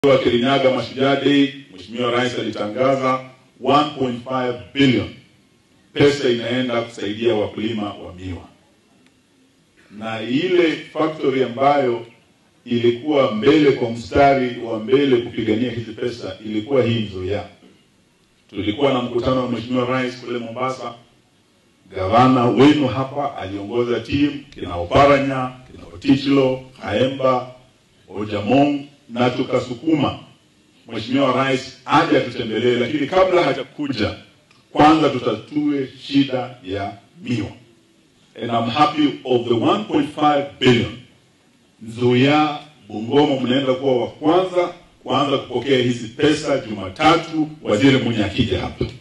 wa Kirinyaga Mashujaa Day, Mheshimiwa Rais alitangaza 1.5 billion pesa inaenda kusaidia wakulima wa miwa, na ile factory ambayo ilikuwa mbele kwa mstari wa mbele kupigania hizi pesa ilikuwa hii Nzoia. Tulikuwa na mkutano wa Mheshimiwa Rais kule Mombasa, gavana wenu hapa aliongoza timu kina Oparanya, kina Otichlo, Kaemba, Ojamong na tukasukuma Mheshimiwa Rais aje atutembelee, lakini kabla hajakuja kwanza tutatue shida ya miwa. And I'm happy of the 1.5 billion Nzoia, Bungoma mnaenda kuwa wa kwanza kuanza kupokea hizi pesa Jumatatu, waziri mwenye akija hapa.